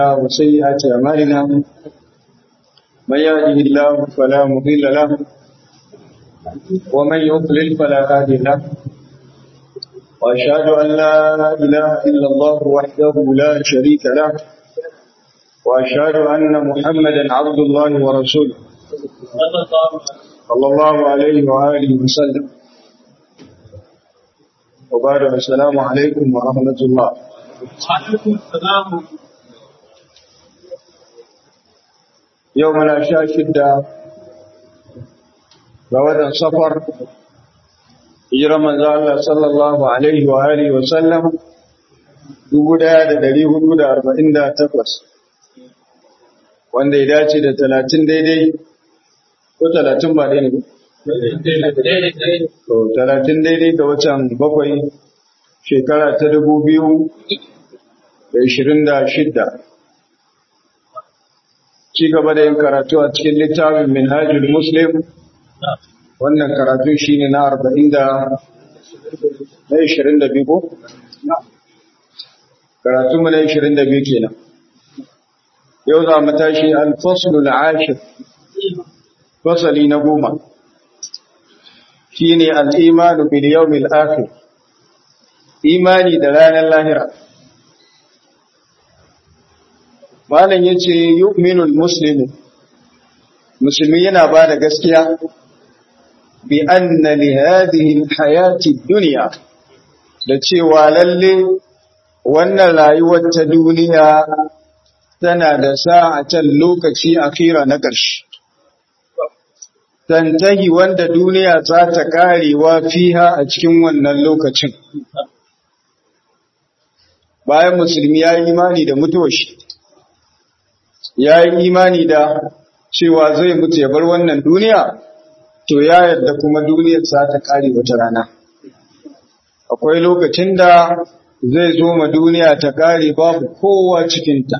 وسيئات أعمالنا من يهده الله فلا مضل له ومن يضلل فلا هادي له وأشهد أن لا إله إلا الله وحده لا شريك له وأشهد أن محمدا عبد الله ورسوله صلى الله عليه وآله وسلم وبعد السلام عليكم ورحمة الله وعليكم السلام يومنا شاشد بوضع سفر هجرة من الله صلى الله عليه وآله وسلم dubu ɗaya da ɗari hudu da arba'in da takwas wanda ya dace da talatin daidai ko talatin ba ɗaya ne to talatin daidai ga watan bakwai shekara ta dubu biyu da ishirin da shidda ci gaba da yin karatu a cikin littafin minhajul muslim wannan karatu shine na arba'in da na ishirin da biyu ko karatu mu na ishirin da biyu kenan yau za mu tashi al-faslul ashir fasali na goma shine al-imanu bil yawmil akhir imani da ranar lahira malam yace yu'minul muslimu musulmi yana ba da gaskiya bi anna li hadhihi al-hayati dunya da cewa lalle wannan rayuwar ta duniya tana da sa'atan lokaci akira na ƙarshe tantahi wanda duniya za ta karewa fiha a cikin wannan lokacin bayan musulmi ya yi imani da mutuwar shi ya yi imani da cewa zai mutu ya bar wannan duniya to ya yarda kuma duniyar za ta kare wata rana akwai lokacin da zai zo ma duniya ta kare babu kowa cikinta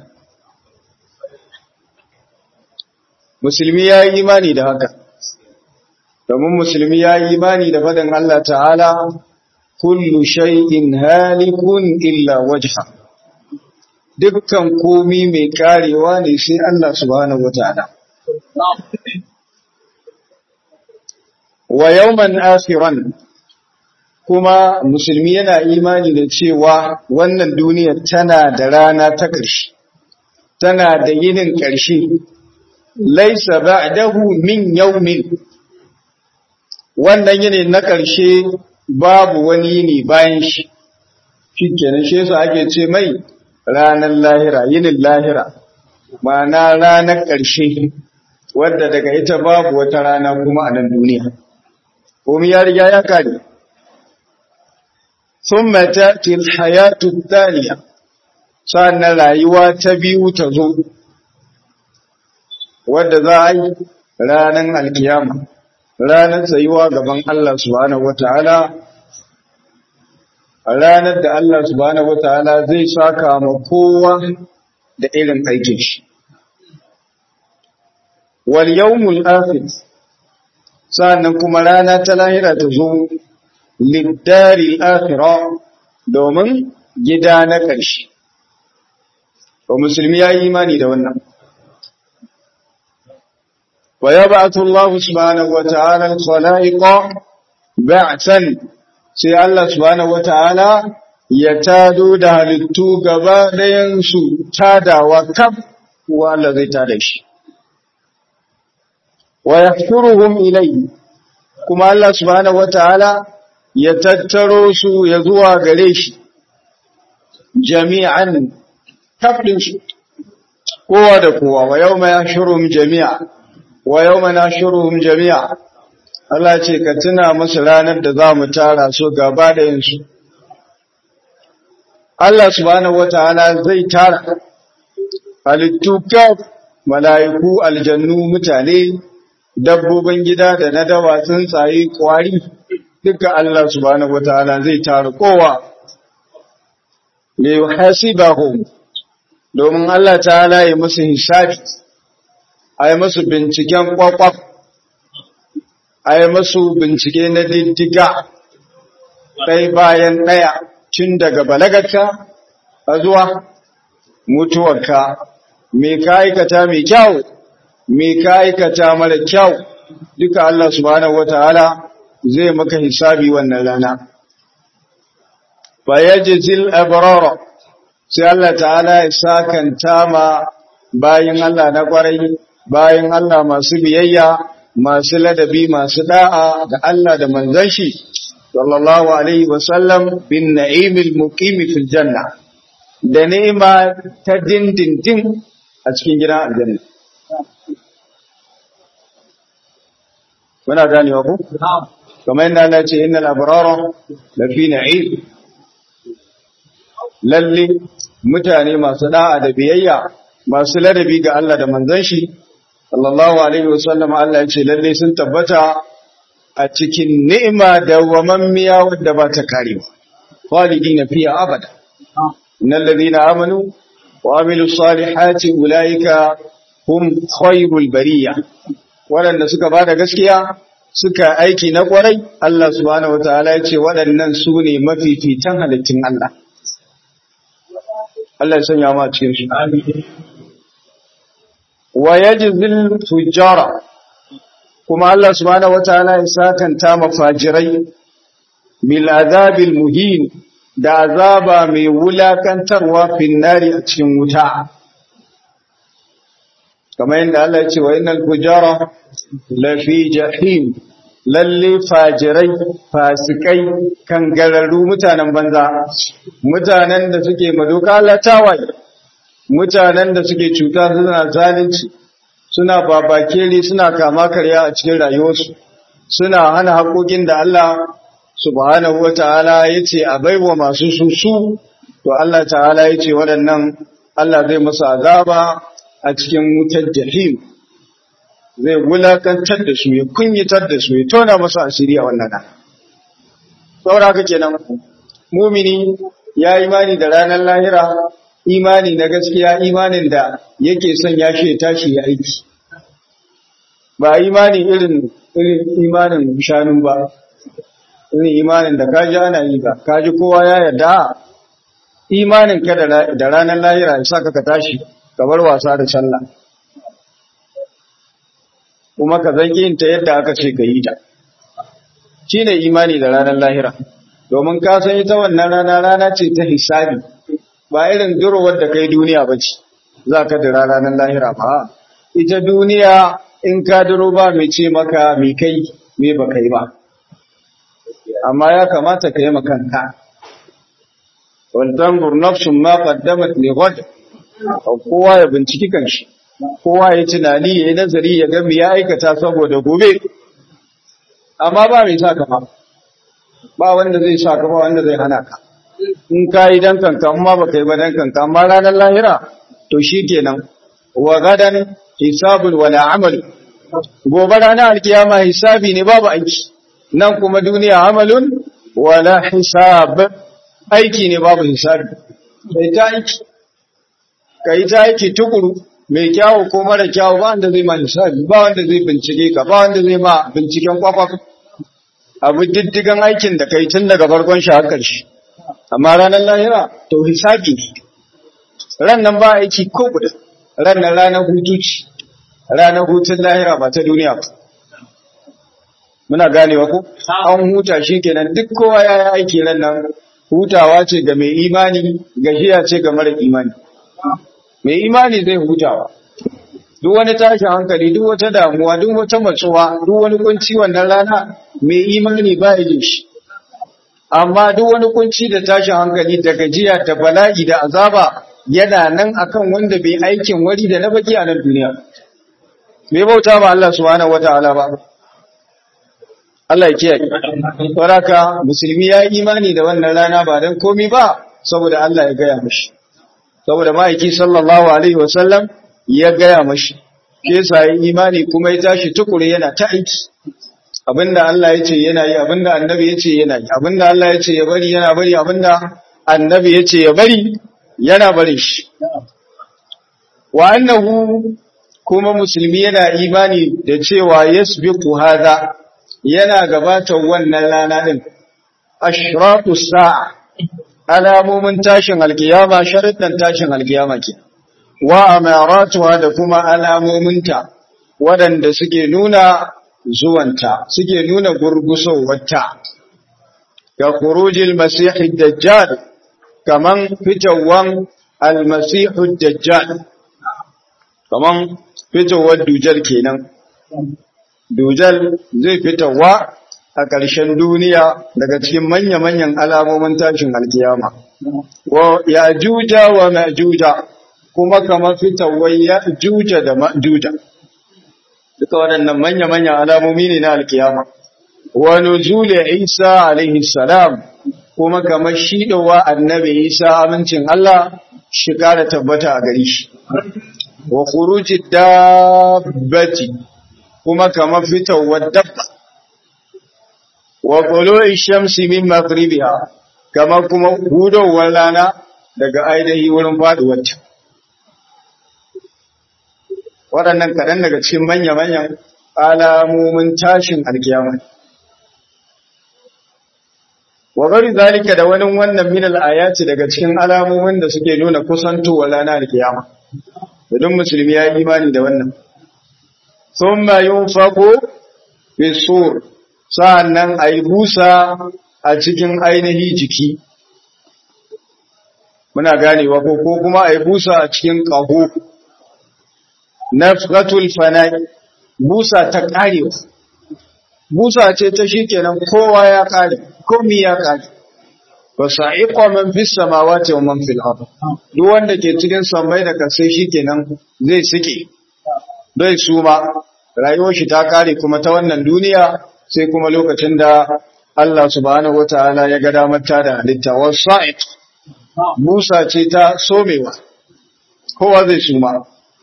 musulmi ya yi imani da haka domin musulmi ya yi imani da faɗin Allah ta'ala kullu shay'in halikun illa wajha dukkan komi mai karewa ne sai Allah subhanahu wata'ala wa yawman akhiran kuma musulmi yana imani da cewa wannan duniyar tana da rana ta ƙarshe tana da yinin ƙarshe laisa ba'dahu min yawmin wannan yini na ƙarshe babu wani yini bayan shi shikenan shi yasa ake ce mai ranar lahira yinin lahira ma'ana ranar ƙarshe wadda daga ita babu wata rana kuma a nan duniya komai ya riga ya kare thumma ta'ti al-hayatu ath-thaniya sannan rayuwa ta biyu ta zo wadda za a yi ranar alkiyama ranar tsayuwa gaban Allah subhanahu wata'ala a ranar da Allah subhanahu wata'ala zai saka ma kowa da irin aikin shi wal yawmul akhir sannan kuma rana ta lahira ta zo liddari akhira domin gida na ƙarshe ba musulmi ya yi imani da wannan ويبعث الله سبحانه وتعالى الخلائق بعثا sai Allah subhanahu wataala ya tado da halittu gaba ɗayansu tadawa kaf wa Allah zai tada shi wa yahshuruhum ilayhi kuma Allah subhanahu wataala ya tattaro su ya zuwa gare shi jami'an kaf din shi kowa da kowa wa yawma yahshuruhum jami'a wa yau mana shiruhun jami'a, Allah ce ka tuna musu ranar da za mu tara su gaba da yinsu. Allah subhanahu wa ta'ala zai tara halittu kaf mala'iku aljannu mutane dabbobin gida da na dawa tsuntsaye kwari duka Allah subhanahu wa ta'ala zai tara kowa. Ne hasibahum domin Allah ta'ala ya musu hisabi. a yi masu binciken kwakwaf, a yi masu bincike na diddiga ɗai bayan ɗaya tun daga balagarka a zuwa mutuwarka me ka aikata mai kyau me ka aikata mara kyau duka Allah subhanahu wataala zai maka hisabi wannan rana fa yajzil abrara sai Allah ta'ala ya sakanta ma bayin Allah na kwarai bayin Allah masu biyayya masu ladabi masu da'a ga Allah da manzon shi sallallahu alaihi wasallam bin na'imil muqimi fil janna da ni'ima ta dindindin a cikin gidan aljanna muna ganewa ku kamar yadda Allah ce innal abrara lafi na'im lalle mutane masu da'a da biyayya masu ladabi ga Allah da manzon shi sallallahu alaihi wasallam Allah ya ce lalle sun tabbata a cikin ni'ima da wamammiya wadda ba ta karewa khalidina fiha abada innal ladina amanu wa amilus salihati ulaika hum khairul bariya waɗanda suka bada gaskiya suka aiki na kwarai Allah subhanahu wataala ya ce waɗannan su ne mafifitan halittun Allah Allah ya sanya ma cikin su wa yajzil fujara kuma Allah subhanahu wataala ya sakanta mafajirai bil azabil muhin da azaba mai wulakantarwa finnari a cikin wuta kamar yadda Allah ya ce wa innal fujara lafi jahim lalle fajirai fasikai kangararru mutanen banza mutanen da suke madoka latawaye mutanen da suke cuta suna zalunci suna babakere suna kama karya a cikin rayuwarsu suna hana haƙoƙin da Allah subhanahu wata'ala ya ce a baiwa masu susu to Allah ta'ala ya ce waɗannan Allah zai masa azaba a cikin wutar jahim zai wulakantar da su ya kunyitar da su ya tona masa asiri a wannan nan saboda haka kenan mumini ya imani da ranar lahira imani na gaskiya imanin da yake son ya shi tashi ya aiki ba imani irin irin imanin shanu ba irin imanin da kaji ana yi ba kaji kowa ya yarda imanin ka da ranar lahira ya saka ka tashi ka bar wasa da sallah kuma ka zanki yin ta yadda aka ce ka yi ta shine imani da ranar lahira domin ka san ita wannan rana rana ce ta hisabi ba irin durowar da kai duniya ba ce za ka dira ranar lahira ba ita duniya in ka duro ba mai ce maka mai kai me ba kai ba amma ya kamata ka yi makanka waltan burnafsun ma qaddamat li ghad kowa ya binciki kanshi kowa ya tunani ya yi nazari ya ga me ya aikata saboda gobe amma ba mai sa ka ba ba wanda zai sa ka ba wanda zai hana ka in ka yi dan kanka amma ba kai ba dan kanka amma ranar lahira to shi kenan wa gadan hisabun wala amal gobe ranar alkiyama hisabi ne babu aiki nan kuma duniya amalun wala hisab aiki ne babu hisabi kai ta aiki kai ta aiki tukuru mai kyawu ko mara kyawu ba wanda zai ma hisabi ba wanda zai bincike ka ba wanda zai ma binciken kwakwaf abu diddigan aikin da kai tun daga farkon shi har ƙarshe amma ranar lahira to hisabi ran nan ba aiki ko guda ran nan ranar hutu ce ranar hutun lahira ba ta duniya ba muna ganewa ko an huta shi kenan duk kowa ya yi aiki ran nan hutawa ce ga mai imani gajiya ce ga mara imani mai imani zai hutawa duk wani tashin hankali duk wata damuwa duk wata matsuwa duk wani kunci wannan rana mai imani ba ya shi amma duk wani kunci da tashin hankali da gajiya da bala'i da azaba yana nan akan wanda bai aikin wari da na baki a nan duniya bai bauta ba Allah subhanahu wataala ba Allah ya kiyaye saboda musulmi ya yi imani da wannan rana ba dan komai ba saboda Allah ya gaya mishi saboda ma'aiki sallallahu alaihi wasallam ya gaya mashi ke sa yi imani kuma ya tashi tukuri yana ta aiki abinda Allah ya ce yana yi abinda annabi ya ce yana yi abinda Allah ya ce ya bari yana bari abinda annabi ya ce ya bari yana bari shi wa annahu kuma musulmi yana imani da cewa yasbiqu hadha yana gabatar wannan rana din ashratu sa'a alamomin tashin alkiyama sharuɗan tashin alkiyama ke wa amaratuha da kuma alamominta waɗanda suke nuna zuwanta suke nuna gurgusowarta ga khurujil masihid dajjal kaman fitawan almasihud dajjal kaman fitowar dujal kenan dujal zai fitowa a ƙarshen duniya daga cikin manya-manyan alamomin tashin alkiyama wa ya juja wa ma'juja kuma kamar fitowar ya juja da ma'juja duka waɗannan manya-manyan alamomi ne na alkiyama wa nuzuli isa alaihi salam kuma kamar shidowa annabi isa amincin Allah shi kara tabbata a gari shi wa khuruji dabbati kuma kamar fitowar dabba wa tulu'i shamsi min maghribiha kamar kuma hudowar rana daga ainihi wurin faduwarta waɗannan kaɗan daga cikin manya-manyan alamomin tashin alkiyama wa gari zalika da wani wannan min ayati daga cikin alamomin da suke nuna kusantowar rana alkiyama idan musulmi ya yi imani da wannan thumma yunfaqu fi sur sa'annan ayi busa a cikin ainihi jiki muna ganewa ko ko kuma ayi busa a cikin qahu nafqatul fana'i busa ta karewa busa ce ta shikenan kowa ya kare komi ya kare wa sa'iqa man fis samawati wa man fil ard duk wanda ke cikin sammai da kasai shikenan zai sike bai suma rayuwar shi ta kare kuma ta wannan duniya sai kuma lokacin da Allah subhanahu wataala ya ga damar ta da halitta wa sa'iq busa ce ta somewa kowa zai suma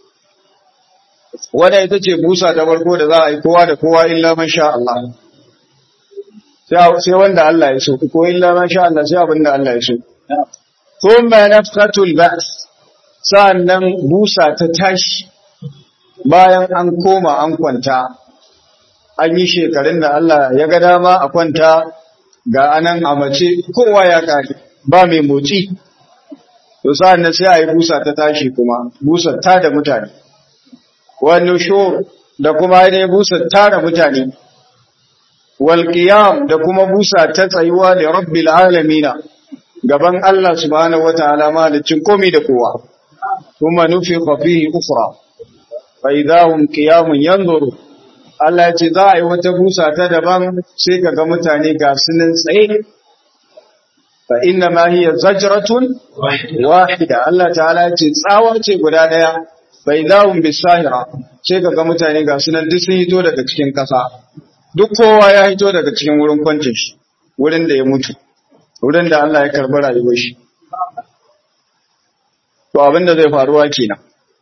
wadda ita ce busa ta farko da za a yi kowa da kowa illa man sha Allah sai wanda Allah ya so ko illa man sha Allah sai abin da Allah ya so thumma nafqatul ba's sa'annan busa ta tashi bayan an koma an kwanta an yi shekarun da Allah ya ga dama a kwanta ga anan a mace kowa ya kare ba mai motsi to sa'annan sai a yi busa ta tashi kuma busa ta da mutane wani shur da kuma ainihin busa tara mutane walƙiyam da kuma busa ta tsayuwa da rabbil alamina gaban Allah subhanahu wa ta'ala malicin komi da kowa kuma nufi fihi ukra fa idahum qiyamun yanzuru Allah ya ce za a yi wata busa ta daban sai kaga mutane ga sunan tsaye fa inna ma hiya zajratun wahida Allah ta'ala ya ce tsawa ce guda daya bai zawun bisahira sai kaga mutane ga sunan duk sun hito daga cikin kasa duk kowa ya hito daga cikin wurin kwancin shi wurin da ya mutu wurin da Allah ya karbi rayuwar shi to abin da zai faruwa kenan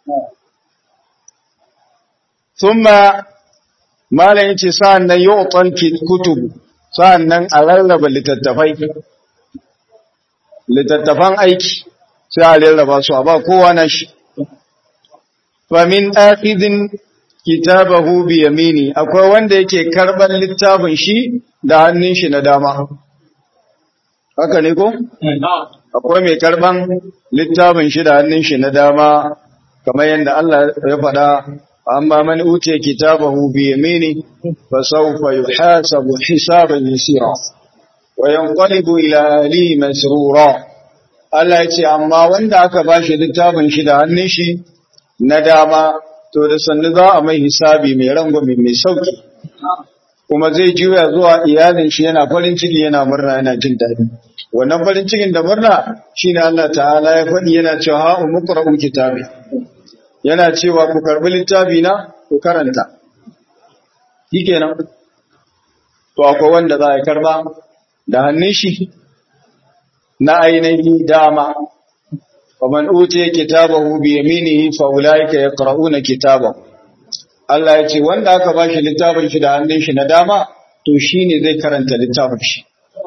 thumma malam yace sa'an nan yu'tal kutub sa'an nan a rarraba littattafai littattafan aiki sai a rarraba su a ba kowa na shi famin akhidin kitabahu bi yamini akwai wanda yake karban littafin shi da hannun shi na dama haka ne ko akwai mai karban littafin shi da hannun shi na dama kamar yadda Allah ya faɗa amma man utiya kitabahu bi yamini fa sawfa yuhasabu hisaban yasira wa yanqalibu ila ahlihi masrura Allah ya ce amma wanda aka bashi littafin shi da hannun shi na dama to da sannu za a mai hisabi mai rangwame mai sauki kuma zai juya zuwa iyalin shi yana farin ciki yana murna yana jin daɗi wannan farin cikin da murna shine Allah ta'ala ya faɗi yana cewa ha umqra'u kitabi yana cewa ku karbi littafi na ku karanta shikenan to akwai wanda za a karba da hannun shi na ainihi dama ومن أوتي كتابه بيمينه فأولئك يقرؤون كتابه Allah ya ce wanda aka ba shi littafin shi da hannun shi na dama to shi ne zai karanta littafin shi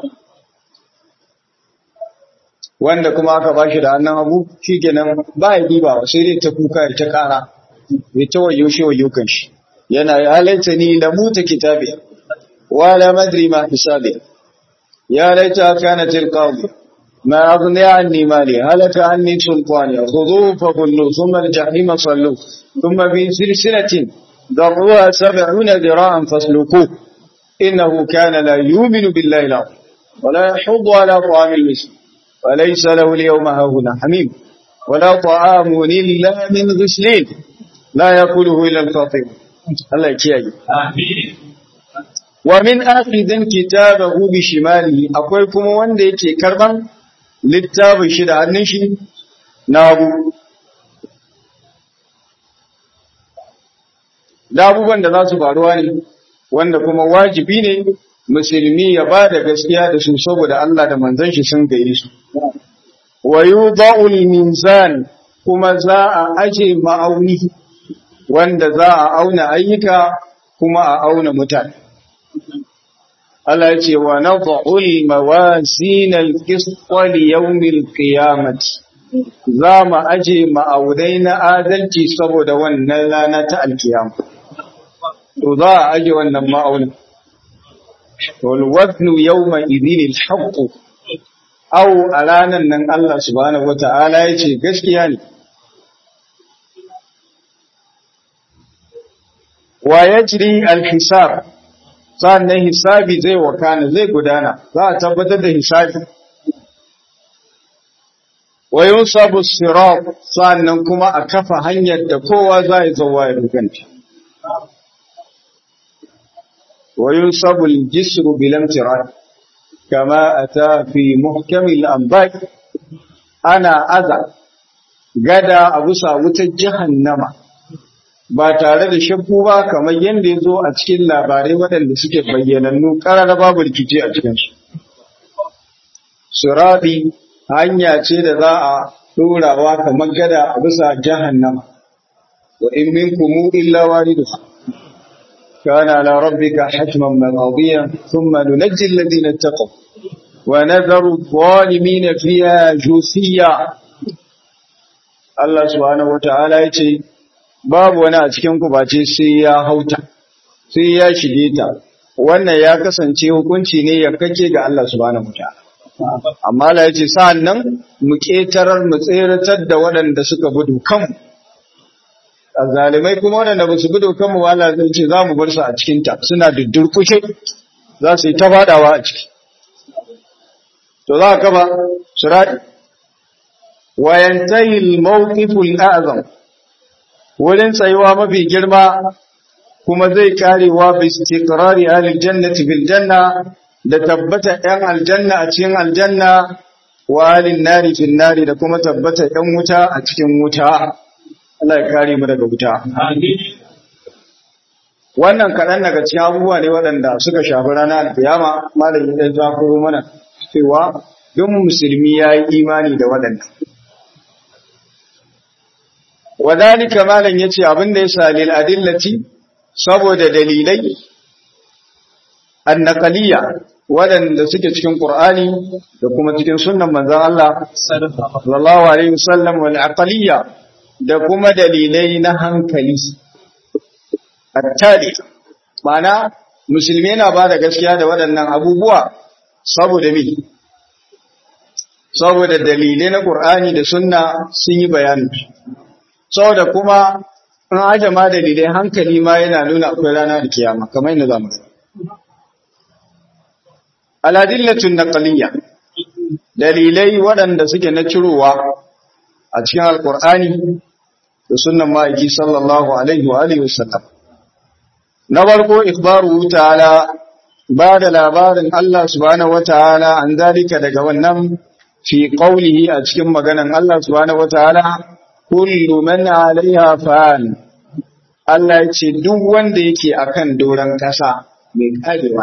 wanda kuma aka ba shi da hannun hagu shi kenan ba ya diba sai dai ta kuka ya ta kara ya ta wayo shi wayo kan shi yana ya halatta ni da muta kitabi wa la madri ma hisabi ya laita kana tilqabi ما أغني عني مالي هلك عني سلطاني خذوه فغلوا ثم الجحيم صلوه ثم في سلسلة ذرعها سبعون ذراعا فاسلكوه إنه كان لا يؤمن بالله العظيم ولا يحض على طعام المسلم وليس له اليوم هاهنا حميم ولا طعام إلا من غسلين لا يأكله إلا الخاطئ الله يكيئ Amin. wa min akhidin kitabahu bi shimalihi akwai kuma wanda yake karban littafin shi da hannun shi na hagu da abubuwan da za su faruwa ne wanda kuma wajibi ne musulmi ya ba da gaskiya da su saboda Allah da manzon shi sun gaye su wa yudha'ul mizan kuma za a aje ma'auni wanda za a auna ayyuka kuma a auna mutane Allah ya ce wa nadha'ul mawasin al-qist li yawmil qiyamati za mu aje ma'aunai na adalci saboda wannan rana ta alkiyama to za a aje wannan ma'aunin wal waznu yawma idhin al-haqq aw a ranan nan Allah subhanahu wata'ala ya ce gaskiya ne wa yajri al-hisab sannan hisabi zai wakana zai gudana za a tabbatar da hisabi wa yunsabu sirat sannan kuma a kafa hanyar da kowa za ya zauwa ya dukanta wa yunsabu al-jisru bil imtiran kama ata fi muhkam al-anba ana aza gada a bisa wutar jahannama ba tare da shakku ba kamar yadda ya zo a cikin labarai waɗanda suke bayyanannu ƙarar babu rikici a cikinsu. Surabi hanya ce da za a ɗorawa kamar gada a bisa jahannama, wa in minkum illa wariduha kana ala rabbika hatman maqdiyan thumma nunajji alladhina ittaqaw wa nadharu adh-dhalimin fiha jusiya Allah subhanahu wa ta'ala yace babu wani a cikin ku bace sai ya hauta sai ya shige ta wannan ya kasance hukunci ne ya kake ga Allah subhanahu wataala amma Allah yace sa'an nan mu ketarar mu tseratar da waɗanda suka gudu kanmu azalimai kuma waɗanda ba su gudu kanmu ba Allah zai ce za mu bar su a cikin ta suna duddurkushe za su yi ta fadawa a ciki to za ka ba surati wa yantahi al-mawqifu al-a'zam wurin tsayuwa mafi girma kuma zai karewa bi istiqrari ahli jannati bil janna da tabbata ɗan aljanna a cikin aljanna wa ahli nari fil nari da kuma tabbata ɗan wuta a cikin wuta Allah ya kare mu daga wuta Amin. wannan kaɗan daga cikin abubuwa ne waɗanda suka shafi ranar alkiyama malamin ɗan zafiro mana cewa duk musulmi ya yi imani da waɗannan wadhalika malan yace abin da yasa lil adillati saboda dalilai annaqaliya wadanda suke cikin qur'ani da kuma cikin sunnan manzon Allah sallallahu alaihi wasallam wal aqliya da kuma dalilai na hankali attali mana musulmi yana ba da gaskiya da waɗannan abubuwa saboda me saboda dalilai na qur'ani da sunna sun yi bayani saboda kuma in aje ma dalilai hankali ma yana nuna akwai rana da kiyama kamar yadda zamu gani aladillatun naqliyya dalilai waɗanda suke na cirowa a cikin alqur'ani da sunnan ma'aiki sallallahu alaihi wa alihi wasallam na farko ikhbaru ta'ala ba da labarin Allah subhanahu wataala an zalika daga wannan fi qawlihi a cikin maganan Allah subhanahu wataala kullu man alaiha fan Allah ya ce duk wanda yake akan doron kasa mai karewa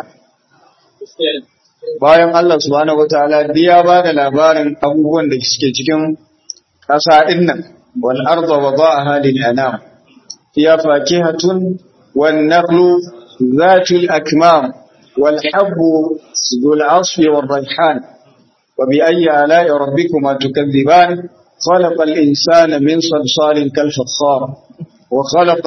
bayan Allah subhanahu wataala biya ba da labarin abubuwan da suke cikin kasa din nan wal arda wada'aha lil anam fiya fakihatun wan naqlu zatul akmam wal habbu dhul asfi war rayhan wa bi ayyi ala'i rabbikuma tukadhiban خلق الإنسان من صلصال كالفخار وخلق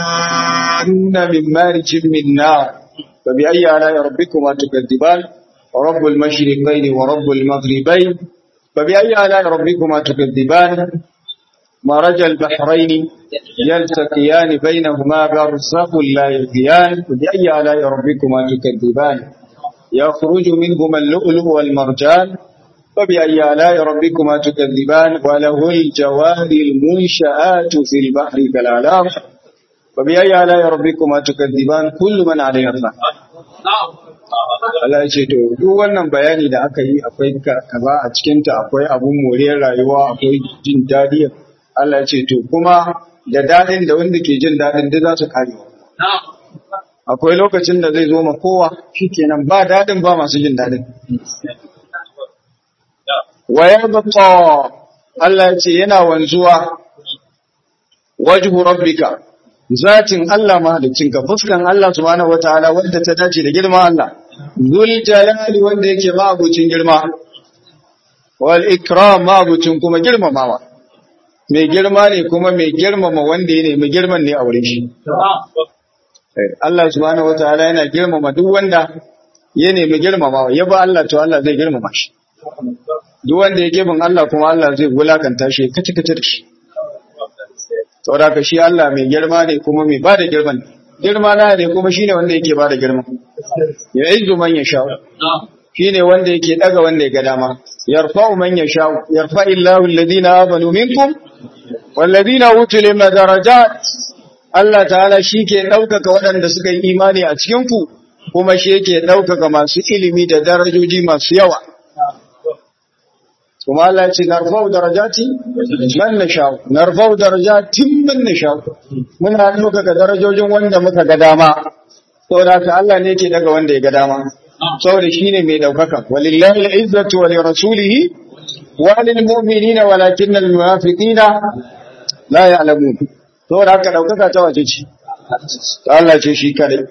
الجان من مارج من نار فبأي آلاء ربكما تكذبان رب المشرقين ورب المغربين فبأي آلاء ربكما تكذبان مرج البحرين يلتقيان بينهما برزخ لا يبغيان فبأي آلاء ربكما تكذبان يخرج منهما اللؤلؤ والمرجان فبأي آلاء ربكما تكذبان وله الجوار المنشآت في البحر كالأعلام فبأي آلاء ربكما تكذبان كل من عليها فان Allah ya ce to duk wannan bayani da aka yi akwai kaza a cikinta akwai abun moriyar rayuwa akwai jin daɗi Allah ya ce to kuma da daɗin da wanda ke jin daɗin duk za su kare akwai lokacin da zai zo ma kowa shikenan ba daɗin ba masu jin daɗin wa yabqa Allah ya ce yana wanzuwa wajhu rabbika zatin Allah mahaliccinka fuskan Allah subhanahu wataala wanda ta dace da girma Allah zul jalali wanda yake mabucin girma wal ikram mabucin kuma girmamawa mai girma ne kuma mai girmama wanda ya nemi girman ne a wurin shi Allah subhanahu wataala yana girmama duk wanda ya nemi girmamawa ya ba Allah to Allah zai girmama shi duk wanda ya gebin Allah kuma Allah zai wulakanta shi kace kace da shi saboda ka shi Allah mai girma ne kuma mai bada girman girma na ne kuma shine wanda yake bada girma ya izu man ya sha'u shine wanda yake daga wanda ya ga dama yarfa'u man ya sha'u yarfa illahu alladhina amanu minkum walladhina utul ilma darajat Allah ta'ala shi ke ɗaukaka waɗanda suka yi imani a cikin ku kuma shi yake ɗaukaka masu ilimi da darajoji masu yawa kuma Allah ce narfau darajati man nasha'u narfau darajatin man nasha'u muna ɗaukaka darajojin wanda muka ga dama saboda ka Allah ne yake daga wanda ya ga dama saboda shine mai ɗaukaka walillahi al-izzatu wa lirasulihi wa lil mu'minina walakinna al-munafiqina la ya'lamun saboda haka ɗaukaka ta wace ce ta Allah ce shi kadai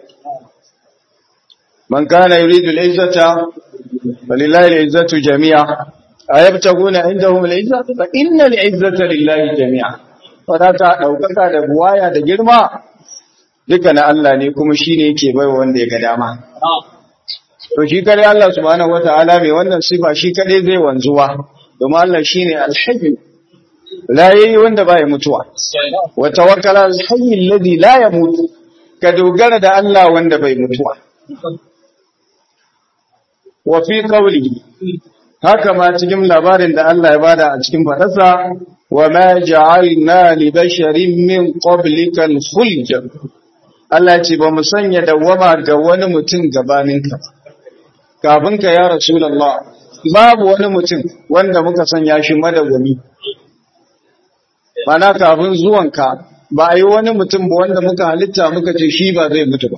man kana yuridu al-izzata walillahi al-izzatu jami'a ayabtaguna indahum al-izza fa inna al-izzata lillahi jami'a wadata daukaka da buwaya da girma duka na Allah ne kuma shine yake baiwa wanda ya ga dama to shi kare Allah subhanahu wataala mai wannan sifa shi kare zai wanzuwa domin Allah shine al-hayy la yayi wanda baya mutuwa wa tawakkala al-hayy alladhi la yamut ka dogara da Allah wanda bai mutuwa wa fi qawlihi haka ma cikin labarin da Allah ya bada a cikin fadarsa wa ma ja'alna li basharin min qablika al-khuld Allah ce ba mu sanya dawama ga wani mutum gabaninka kafin ka ya rasulullah babu wani mutum wanda muka sanya shi madawami mana kafin zuwanka ba a yi wani mutum ba wanda muka halitta muka ce shi ba zai mutu ba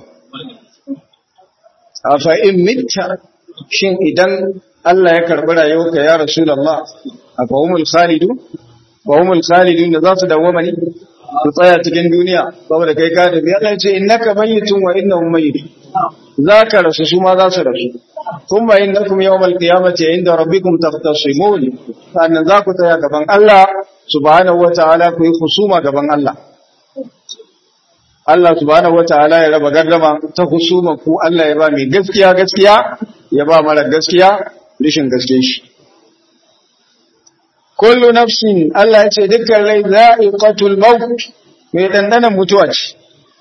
a fa'in mitta shin idan Allah ya karɓi rayuwarka ya Rasulullah a fahimul khalidu fahimul khalidu da za su dawoma ne su tsaya cikin duniya saboda kai ka tafi Allah ya ce innaka mayyitun wa innahum mayyitun za ka rasu su ma za su rasu thumma innakum yawmal qiyamati inda rabbikum tahtasimun sannan za ku tsaya gaban Allah subhanahu wataala ku yi husuma gaban Allah Allah subhanahu wataala ya raba gardama ta husuma ku Allah ya ba mai gaskiya gaskiya ya ba mara gaskiya rishin gaske shi. Kullu nafsin Allah ya ce dukkan rai za'iqatul maut mai dandanan mutuwa ce.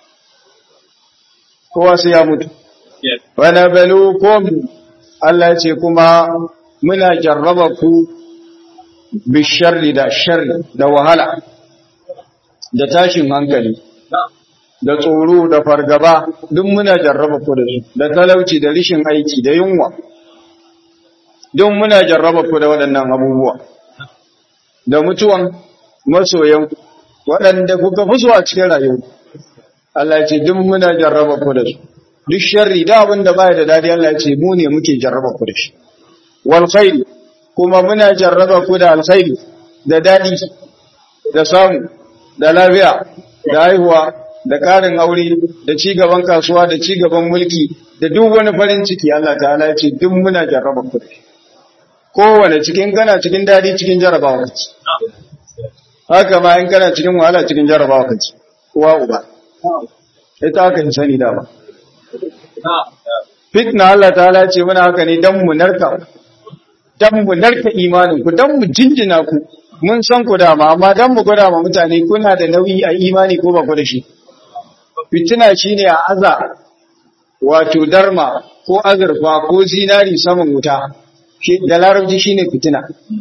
Kowa sai ya mutu. Wa nabluukum Allah ya ce kuma muna jarraba ku bisharri da sharri da wahala da tashin hankali da tsoro da fargaba duk muna jarraba ku da su da talauci da rishin aiki da yunwa don muna jarraba ku da waɗannan abubuwa da mutuwan masoyan waɗanda kuka fi a cikin rayuwa Allah ce duk muna jarraba ku da su duk sharri da abin da baya da dadi Allah ce mu ne muke jarraba ku da shi wal khairi kuma muna jarraba ku da alkhairi da dadi da samu da lafiya da haihuwa da ƙarin aure da ci gaban kasuwa da ci gaban mulki da duk wani farin ciki Allah ta'ala ce duk muna jarraba ku da shi kowane cikin kana cikin dadi cikin jarabawa kaci haka ma in kana cikin wahala cikin jarabawa kaci uwa uba ita haka in sani dama fitna Allah ta'ala ce muna haka ne dan mu narka dan mu narka imanin ku dan mu jinjina ku mun san ku dama amma dan mu gwada ma mutane kuna da nauyi a imani ko ba ku da shi fitina shine a aza wato darma ko azurfa ko zinari saman wuta shi da larabci shine fitina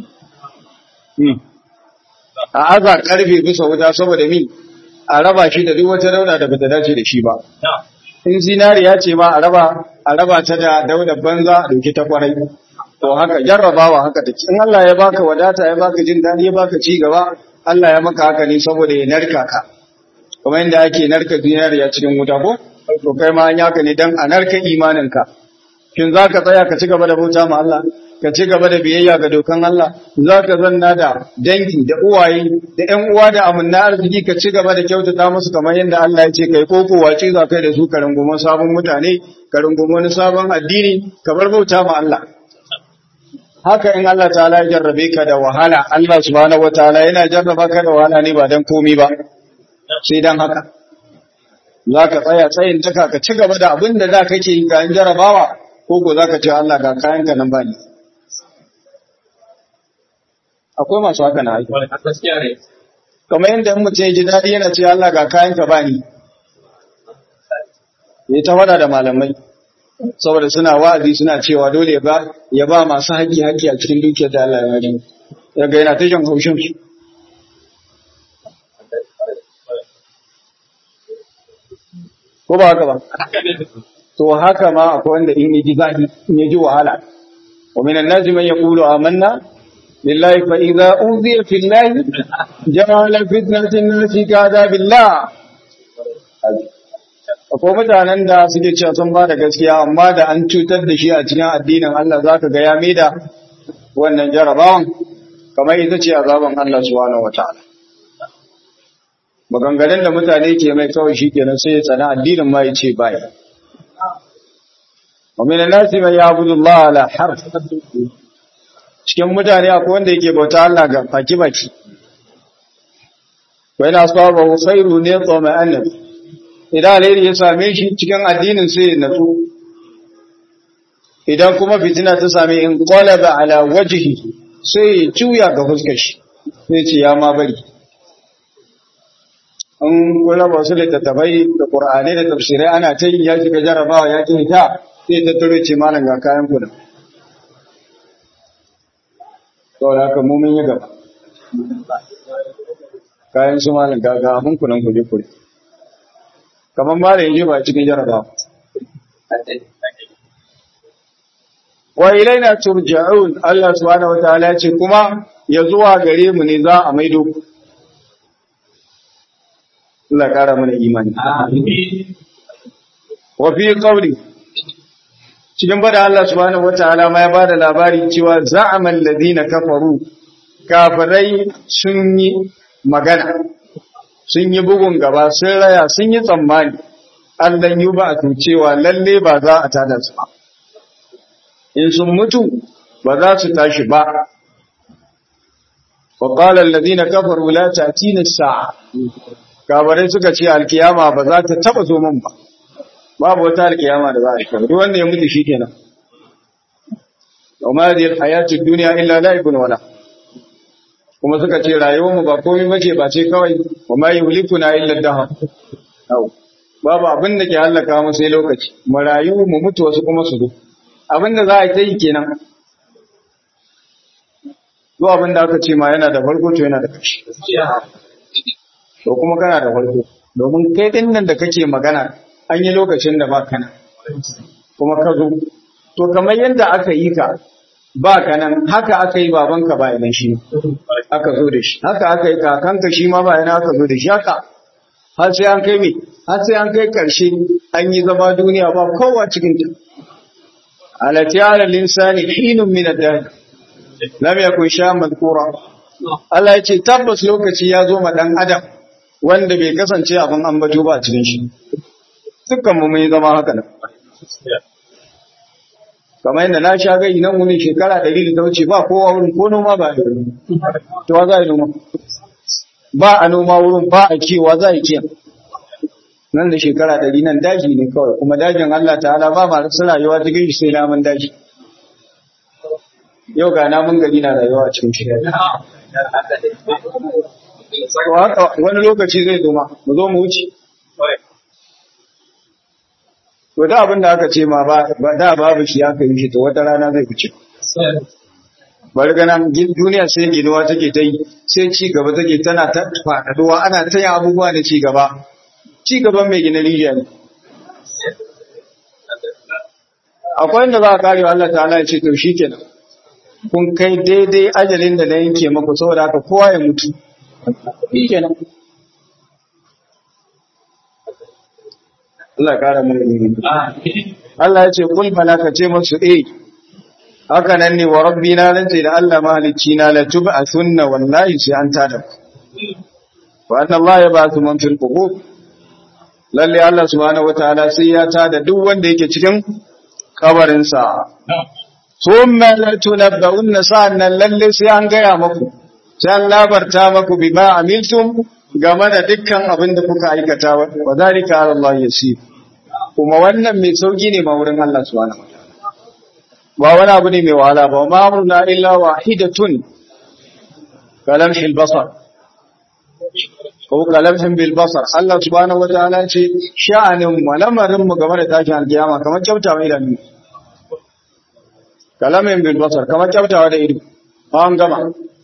a aza karfe bisa wuta saboda mi a raba shi da duk wata dauna da bata dace da shi ba in zinariya ce ma a raba a raba ta da daular banza a dauki ta kwarai to haka jarrabawa haka take in Allah ya baka wadata ya baka jin dadi ya baka ci gaba Allah ya maka haka ne saboda ya narka ka kuma inda ake narka zinariya cikin wuta ko to kai ma an yaka ne dan a narka imanin ka shin zaka tsaya ka ci gaba da bauta ma Allah ka ci gaba da biyayya ga dokan Allah za ka zanna da dangi da uwaye da ƴan uwa da amanna arziki ka ci gaba da kyautata musu kamar yadda Allah ya ce kai ko ko wace za kai da su ka runguma sabon mutane ka runguma wani sabon addini ka bar bauta ma Allah haka in Allah ta'ala ya jarrabe ka da wahala Allah subhanahu wataala yana jarraba ka da wahala ne ba dan komai ba sai dan haka za ka tsaya tsayin daka ka ci gaba da abin da za ka ke yi kayan jarrabawa ko ko za ka ce Allah ga kayanka nan ba ni akwai masu haka na aiki. Kamar yadda in mutum ya ji daɗi yana ce Allah ga kayan ka bani. Ya ta wada da malamai. Saboda suna wa'azi suna cewa dole ba ya ba masu haƙi haƙi a cikin dukiyar da Allah ya bari. Daga yana ta jan haushin su. Ko ba haka ba? To haka ma akwai wanda in ya ji zafi, in ya ji wahala. Wa minan nazi man yaqulu amanna لله فإذا أوذي في الله جعل فتنة الناس كعذاب الله akwai mutanen da suke cewa sun ba da gaskiya amma da an cutar da shi a cikin addinin Allah za ka ga ya maida wannan jarabawan kamar ita ce azaban Allah subhanahu wataala maganganun da mutane ke mai kawai shi kenan sai ya tsana addinin ma ya ce bai wa min an-nasi man ya'budu Allah ala harf cikin mutane akwai wanda yake bauta Allah ga baki-baki. Wai na saba khairu ne tsoma annabi. Idan alheri ya same shi cikin addinin sai ya natsu. Idan kuma fitina ta same in qalaba ala wajhi sai ya juya ga fuskar shi. Sai ce ya ma bari. An kula ba su littattafai da Qur'anai da tafsirai ana ta yi ya shiga jarabawa ya ki ta sai ta tare ce malam ga kayan kuna. saboda haka mu mun yi gaba kayan su malam gaga abin kunan kuje kure kamar malam yaje ba cikin jaraba wa ilaina turja'un Allah subhanahu wataala ya ce kuma ya zuwa gare mu ne za a maido ku Allah kara mana imani wa fi qawli cikin bada Allah subhanahu wataala ma ya bada labari cewa za'amal ladina kafaru kafirai sun yi magana sun yi bugun gaba sun raya sun yi tsammani Allah yi ba a cewa lalle ba za a tada su ba in sun mutu ba za su tashi ba wa qala alladhina kafaru la ta'tina as-sa'a kafirai suka ce alkiyama ba za ta taba zo min ba babu wata alkiyama da za a yi duk wanda ya mutu shikenan wa ma hadhihi alhayatu ad-dunya illa la'ibun wala kuma suka ce rayuwar mu ba komai bace ba ce kawai wa ma yuhlikuna illa ad-dahr babu abin da ke halaka mu sai lokaci mu rayu mu mutu wasu kuma su zo abin da za a yi kenan duk abin da aka ce ma yana da farko to yana da ƙarshe to kuma kana da farko domin kai din nan da kake magana an yi lokacin da ba kana kuma ka zo to kamar yadda aka yi ka ba ka nan haka aka yi babanka ba idan shi aka zo da shi haka aka yi kakanka shi ma ba yana aka zo da shi haka har sai an kai me har sai an kai karshe an yi zama duniya ba kowa cikin ta alati ala linsani hinun min ad-dahr lam yakun sha madhkura Allah ya ce tabbas lokaci ya zo ma dan adam wanda bai kasance abin ambato ba a cikin shi dukkan mu mun zama haka nan kamar yadda na sha gai nan wani shekara ɗari da ta wuce ba kowa wurin ko noma ba a yi to za a yi noma ba a noma wurin ba a kiwa za a yi kiyan nan da shekara ɗari nan daji ne kawai kuma dajin Allah ta'ala ba ma su rayuwa cikin shi sai namun daji yau ga namun gari na rayuwa cikin shi wani lokaci zai zo ma mu zo mu wuce to da abin da aka ce ma ba da babu shi aka yi shi to wata rana zai wuce bari ganan duniya sai ginuwa take ta yi sai ci gaba take tana ta faɗaɗuwa ana ta yin abubuwa da ci gaba ci gaban mai gina rijiya ne akwai inda za a karewa Allah ta'ala ya ce to shi kenan kun kai daidai ajalin da na yanke maku saboda haka kowa ya mutu shi kenan Allah kara mu Allah ya ce kul bala ka ce masu eh haka nan ne wa rabbina lan da Allah mahalicci na la tub'athunna wallahi sai an tada wa anna Allah ya ba'athu man fil qubur lalle Allah subhanahu wataala sai ya tada duk wanda yake cikin kabarin sa thumma la tunabba'unna sa'annan lalle sai an gaya maku sai an labarta maku bima amiltum game da dukkan abin da kuka aikata wa zalika ala Allah yasir kuma wannan mai sauki ne ma wurin Allah subhanahu wataala ba wani abu ne mai wahala ba ma amruna illa wahidatun kalamhil basar ko kalamhin bil basar Allah subhanahu wataala ce sha'anin mu lamarin mu game da tashin alkiyama kamar kyauta mai idanu kalamin bil basar kamar kyautawa da ido an gama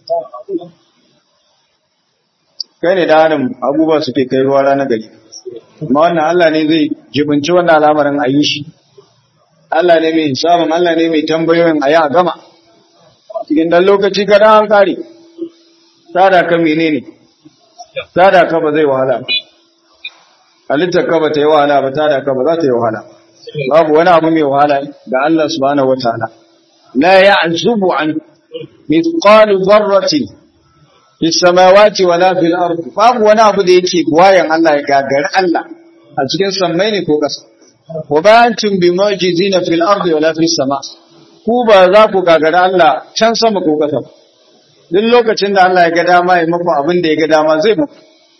kai ne da adam abubuwa suke kai ruwa rana gari amma wannan Allah ne zai jibinci wannan al'amarin a yi shi Allah ne mai hisabin Allah ne mai tambayoyin a yi a gama cikin dan lokaci ka an kare tada ka menene tada ka ba zai wahala halittar ka ba ta yi wahala ba tada ka ba za ta yi wahala babu wani abu mai wahala ga Allah subhanahu wataala la ya'zubu an mithqalu dharratin fis samawati wala fil ardi babu wani abu da yake wayan Allah ya gagari Allah a cikin sammai ne ko ƙasa wa ba antum bimujizina fil ardi wala fis sama ku ba za ku gagari Allah can sama ko ƙasa duk lokacin da Allah ya ga dama ya muku abin da ya ga dama zai muku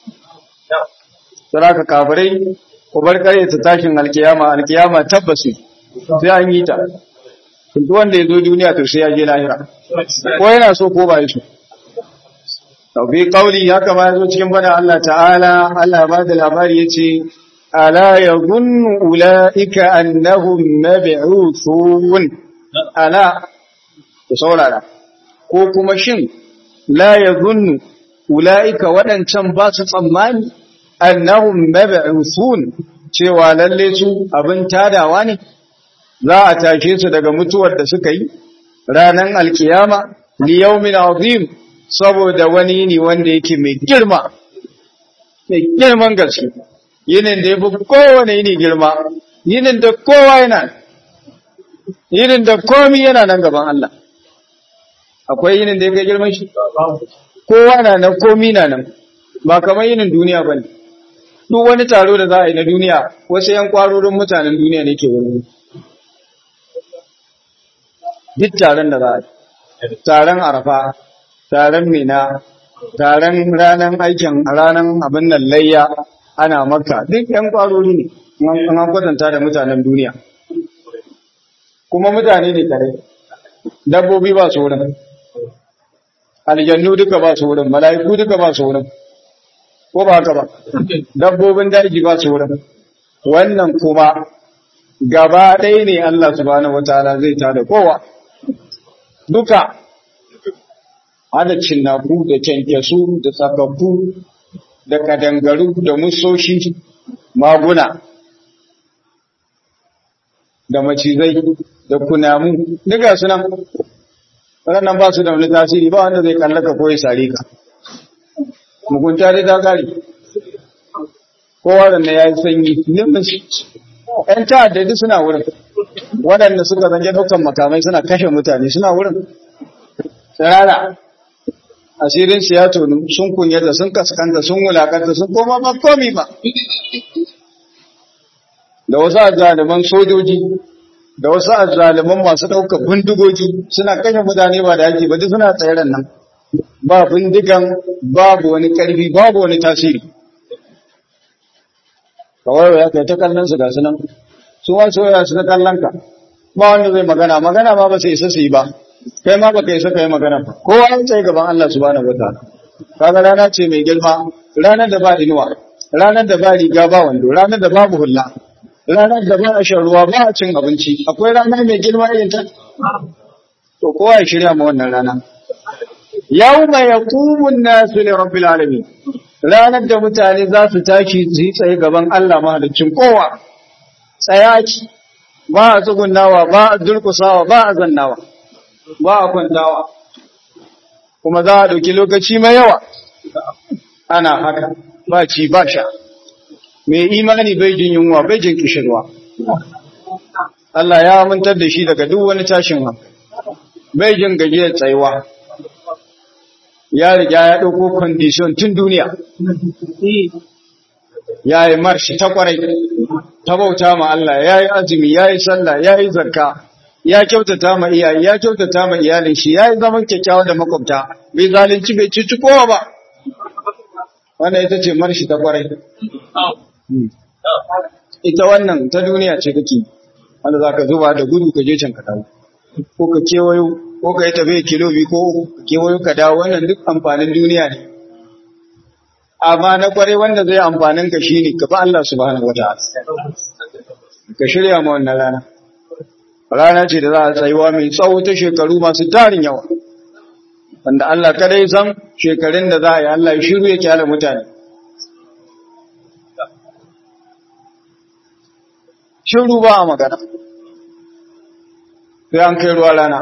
saraka kafirai ku bar kare ta tashin alkiyama alkiyama tabbasi sai an yi ta duk wanda ya zo duniya to sai ya je lahira ko yana so ko ba ya so fi kauli haka ma yazo cikin bada Allah ta'ala Allah ba da labari yace ala yadhunnu ulaika annahum mab'uthun ala ku saurara ko kuma shin la yadhunnu ulaika wadancan ba su tsammani annahum mab'uthun cewa lalle su abin tadawa ne za a tashe su daga mutuwar da suka yi ranan alkiyama li yawmin azim saboda wani ne wanda yake mai girma mai girman gaske yinin da ya fi kowane yini girma yinin da kowa yana yinin da komi yana nan gaban Allah akwai yinin da ya kai girman shi kowa na nan komi na nan ba kamar yinin duniya ba ne duk wani taro da za a yi na duniya wasu yan kwarorin mutanen duniya ne ke wani duk taron da za a yi taron arafa taron mina taron ranar aikin ranar abin nan layya ana maka duk yan kwarori ne an kwatanta da mutanen duniya kuma mutane ne kare dabbobi ba su wurin aljannu duka ba su wurin mala'iku duka ba su wurin ko ba haka ba dabbobin daji ba su wurin wannan kuma gaba ɗaya ne Allah subhanahu wataala zai tada kowa duka hada cinnaku da kyankyasu da tsakakku da kadangaru da musoshi maguna da macizai da kunamu duka su nan waɗannan ba su da wani tasiri ba wanda zai kallaka ko ya sare ka mugunta dai ta kare kowa da ya yi sanyi limin ‘yan ta'adda duk suna wurin waɗanda suka zanje ɗaukan makamai suna kashe mutane suna wurin tsirara asirin su ya tonu sun kunyata sun kaskanta sun wulakanta sun koma ba komi ba da wasu azaliman sojoji da wasu azaliman masu ɗaukar bindigogi suna kashe mutane ba da yaki ba duk suna tsairan nan ba bindigan babu wani ƙarfi babu wani tasiri kawai ya kai ta kallon su ga su nan su ma soyayya su ta kallon ka ba wanda zai magana magana ma ba sai isa su yi ba kai ma ba kai isa kai magana ba kowa an tsaye gaban Allah subhanahu wataala kaga rana ce mai girma ranar da ba inuwa ranar da ba riga ba wando ranar da babu hulla ranar da ba a shan ruwa ba a cin abinci akwai rana mai girma irin ta to kowa ya shirya ma wannan rana yawma yaqumun nasu li rabbil alamin ranar da mutane za su tashi su yi tsaye gaban Allah mahaliccin kowa tsayaki ba a tsugunnawa ba a durkusawa ba a zannawa ba a kwantawa kuma za a ɗauki lokaci mai yawa ana haka ba ci ba sha mai imani bai jin yunwa bai jin kishirwa Allah ya amintar da shi daga duk wani tashin hankali bai jin gajiyar tsayuwa ya riga ya ɗauko kwandishon tun duniya ya yi marshi ta kwarai ta bauta ma Allah ya yi azumi ya yi sallah ya yi zarka ya kyautata ma iyaye ya kyautata ma iyalin shi ya yi zaman kyakkyawa da makwabta bai zalunci bai cuci kowa ba wannan ita ce marshi ta kwarai ita wannan ta duniya ce kake wanda za ka zuba da gudu ka je can ka dawo ko ka kewayo ko ka yi tafiya kilo biyu ko ka kewayo ka dawo wannan duk amfanin duniya ne amma na kwarai wanda zai amfanin ka shine ka bi Allah subhanahu wataala ka shirya ma wannan rana rana ce da za a tsayuwa mai tsawo ta shekaru masu tarin yawa wanda Allah kadai san shekarun da za a yi Allah ya shiru ya kyale mutane shiru ba a magana sai an kai ruwa rana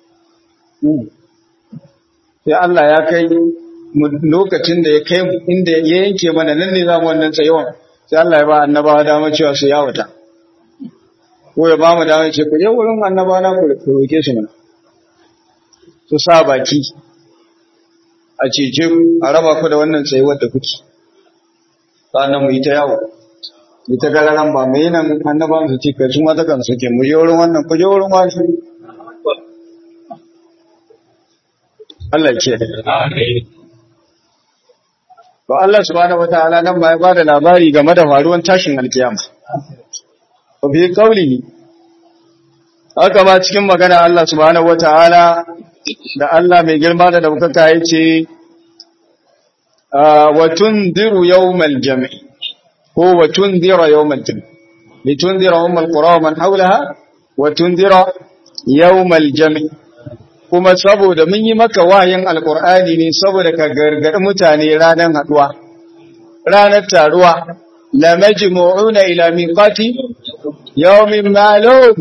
sai Allah ya kai lokacin da ya kai inda ya yanke mana nan ne za mu wannan tsayawan sai Allah ya ba annabawa dama cewa su yawata ko ya ba mu dama ce ku je wurin annabawa na ku roke su mana su sa baki a cece ku a raba ku da wannan tsayuwar da kuke sannan mu yi ta yawo mu ta gararan ba mu yi nan annabawan su ce kai su ma ta kan suke mu je wurin wannan ku je wurin wani Allah ce. To Allah subhanahu wataala nan ba ya ba da labari game da faruwan tashin alkiyama. Wa fi qawlihi haka ba cikin magana Allah subhanahu wataala da Allah mai girma da daukaka yace wa tundiru yawmal jam'i ko wa tundira yawmal jam'i litundira ummal qura wa man hawlaha wa tundira yawmal jam'i kuma saboda mun yi maka wayin alkur'ani ne saboda ka gargaɗi mutane ranar haɗuwa ranar taruwa la majmu'una ila miqati yawmin ma'lum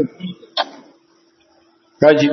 kaji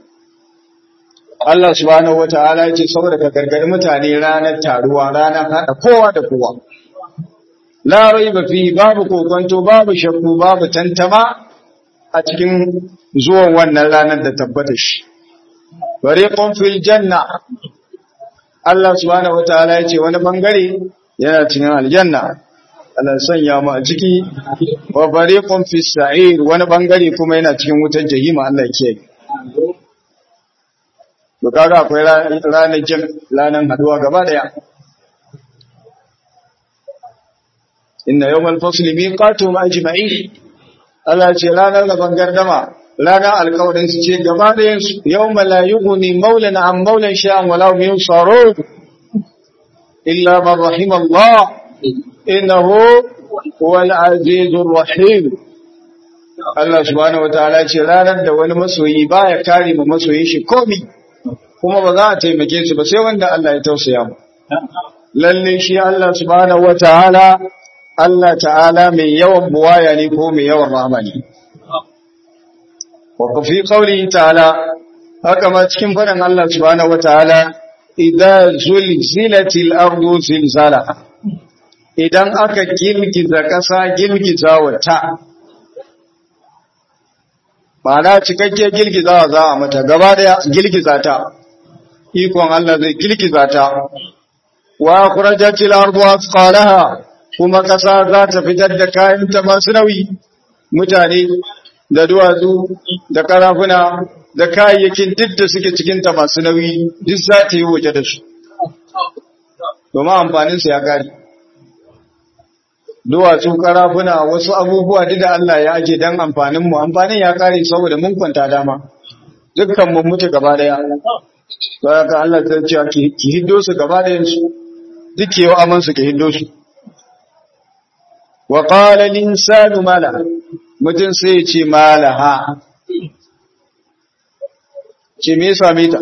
Allah subhanahu wata'ala ya ce saboda ka gargaɗi mutane ranar taruwa ranar haɗa kowa da kowa la raiba fi babu kokonto babu shakku babu tantama a cikin zuwan wannan ranar da tabbata shi fariqun fil janna Allah subhanahu wataala ya ce wani bangare yana cikin aljanna Allah sanya mu a ciki wa fariqun fis sa'ir wani bangare kuma yana cikin wutar jahima Allah ya kiyaye to kaga akwai ranar jin ranar haduwa gaba daya inna yawmal fasli miqatuhum ajma'in Allah ce ranar gaban gardama ranar alkawarin su ce gaba ɗayan su yau malayugu ne maulan an maulan sha'an wala min tsaro illa man rahim Allah innahu wal azizur rahim Allah subhanahu wataala ce ranar da wani masoyi baya kare mu masoyin shi komi kuma ba za a taimake su ba sai wanda Allah ya tausaya mu lalle shi Allah subhanahu wataala Allah ta'ala mai yawan buwaya ne ko mai yawan rahama ne وفي قوله تعالى هكما cikin faɗin Allah subhanahu wataala idza zulzilatil ardu zilzalaha idan aka girgiza ƙasa girgiza wata ma'ana cikakke girgizawa za a mata gaba daya girgiza ta ikon Allah zai girgiza ta wa akhrajatil ardu asqalaha kuma ƙasa za ta fitar da kayan ta masu nauyi mutane da duwatsu da karafuna da kayayyakin duk da suke cikinta masu nauyi duk za ta yi waje da su domin amfaninsu ya gari duwatsu karafuna wasu abubuwa duk da Allah ya aje dan amfanin mu amfanin ya kare saboda mun kwanta dama dukkan mun mutu gaba daya sai ka Allah ta ce ki ki hiddo su gaba dayan su duk yau aman su ki hiddo su wa qala al insanu mala mutun sai ya ce malaha ce me yasa mita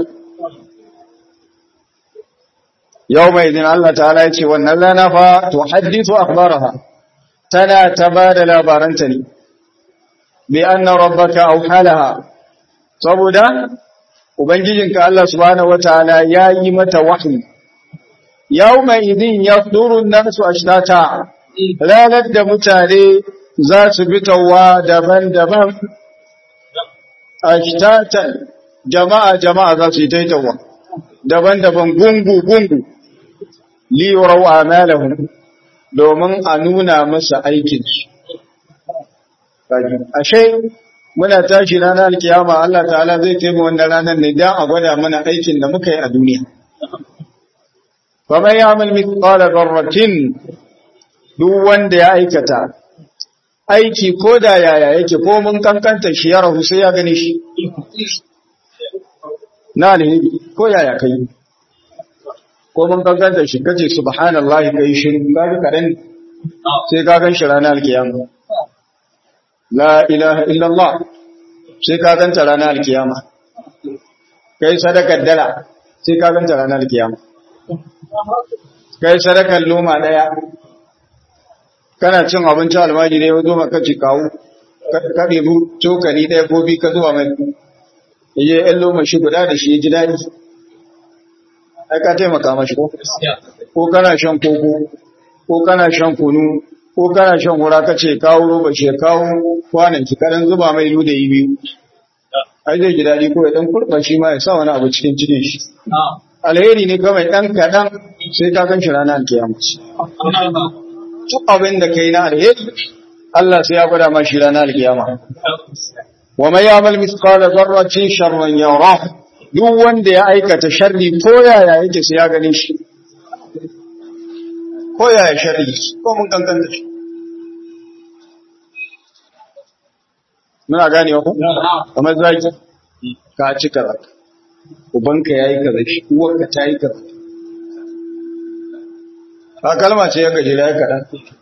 yau mai din Allah ta'ala ya ce wannan rana fa to hadithu akhbaraha tana ta ba da labaranta ne bi anna rabbaka awhalaha saboda ubangijinka Allah subhanahu wataala ya yi mata wahyi yawma idin yafduru an-nasu ashtata ranar da mutane za su bi tawa daban-daban ashtatan jama'a jama'a za su yi taitawa daban-daban gungu-gungu liyarau amalahum domin a nuna masa aikinsu. Ashe, muna tashi ranar alkiyama Allah ta'ala zai taimu wannan ranar ne don a gwada mana aikin da muka yi a duniya. Kamar ya mulmi kwallon zarratin duk wanda ya aikata, aiki ko da yaya yake ko mun kankanta shi ya rahu sai ya gani shi. Na alheri ko yaya kai. ko mun kankanta shi kace subhanallahi kai shiru kaga kadan sai ka gan shi ranar alkiyama la ilaha illallah sai ka ganta ranar alkiyama kai sadakar dala sai ka ganta ranar alkiyama kai sadakar loma daya kana cin abinci almajiri ne zo maka ci kawo ka ɗebi cokali ɗaya ko bi ka zuwa mai yaje ɗan loma shi guda da shi ya ji daɗi ai ka taimaka mashi ko ko kana shan koko ko kana shan kunu ko kana shan hura kace kawo roba shi kawo kwanan ki kadan zuba mai lude yi biyu ai zai ji dadi ko ya dan kurba shi ma ya sa wani abu cikin cikin shi alheri ne kawai dan kadan sai ka gan shi ranar kiyama duk abin da kai na alheri Allah sai ya gwada ma shi ranar kiyama wa may ya'mal mithqala dharratin sharran yarah duk wanda ya aikata sharri ko yaya yake sai ya gane shi ko yaya sharri ko mun kankanta shi muna gane ku kamar zaki ka ci kaza ubanka yayi kaza shi uwarka ta yi kaza ba kalma ce ya gaje ya kaɗan